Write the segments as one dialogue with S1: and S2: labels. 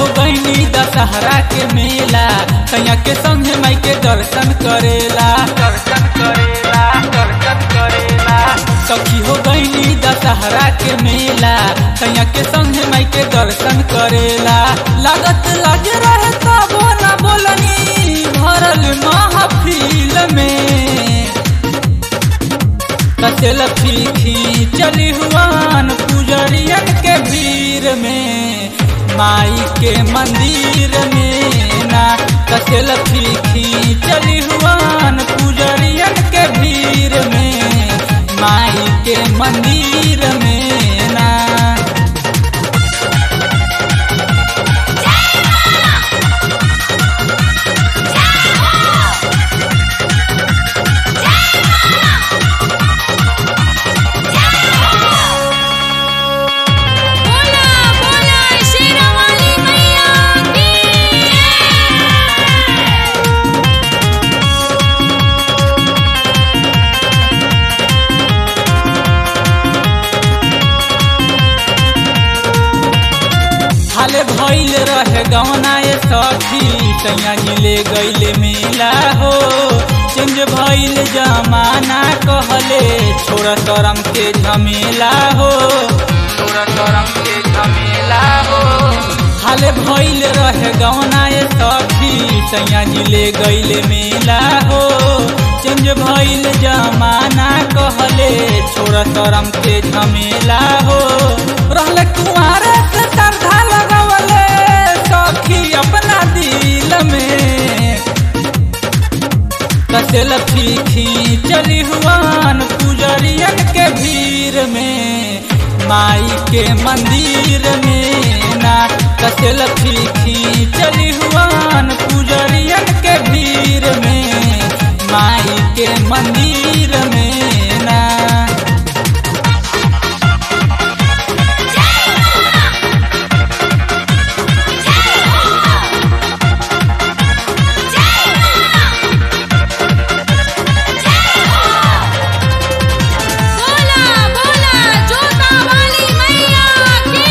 S1: हो गईनी दशहरा के मेला सैया के संगे माई के दर्शन करेला दर्शन करेला दर्शन करेला सखी हो गईनी दशहरा के मेला सैया के संगे माई के दर्शन करेला लागत लग रहे तबो ना बोलनी भरल महफिल में कसेल फीखी चली हुआन पुजरियन के भीड़ में माई के मंदिर में ना कसेल फीखी चली हुआन पुजरियन के भीड़ में माई के मंदिर में ना
S2: बोला बोला शेरावाली मैया की
S1: हाले भइल रहे गवना ए सखी सैया जिले गइले मेला हो चेंज भइल जमाना कहले छोरा शरम के झमेला हो छोरा शरम के झमेला हो हाले भइल रहे गवना ए सखी सैया जिले गइले मेला हो चेंज भइल जमाना कहले छोरा शरम के झमेला हो रहले कुमारे से श्रद्धा लगवले सखी अपना दिल में कसेल फीखी चली हुआन पुजरियन के भीड़ में माई के मंदिर में ना कसेल फीखी चली हुआन पुजरियन के भीड़ में माई के मंदिर में ना
S2: बोला बोला जोता वाली मैया की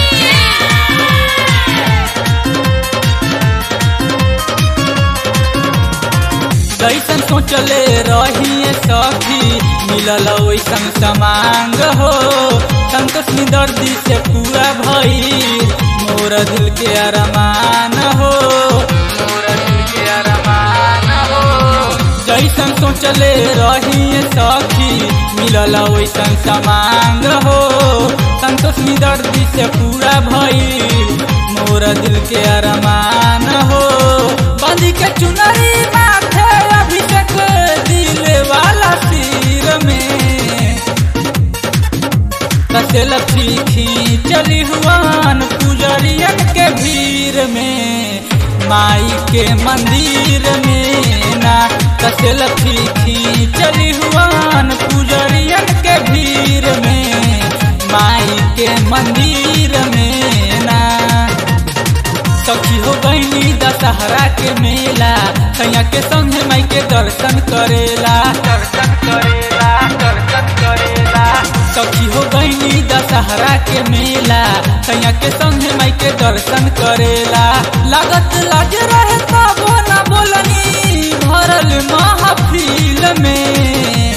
S1: जैसन सोचले रही सखी मिलल वैसन समांग हो संतोष दर्दी से पूरा भई मोर दिल के अरमान हो मोर दिल के अरमान हो जैसन सोचले रही सखी मिलल वैसन समांग हो संतोष दर्दी से पूरा भई मोर दिल के अरमान हो बांधी के चुनरी माथे अभिषेक दिल वाला सिर में कसेल फीखी चली हुआन पुजरियन के भीड़ में माई के मंदिर में ना कसेल फीखी चली हुआन पुजरियन के भीड़ में माई के मंदिर में ना सखी हो गईनी दशहरा के मेला सैया के संगे माई के दर्शन करेला दर्शन करेला दर्शन करेला सखी हो गईनी दशहरा के मेला सैया के संगे माई के दर्शन करेला लागत लाज रहे तबो ना बोलनी भरल महफिल में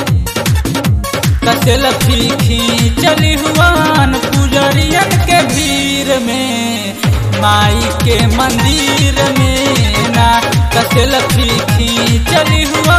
S1: कसेल फीखी चली हुआन पुजरियन के भीड़ में माई के मंदिर में ना कसेल फीखी चली हुआ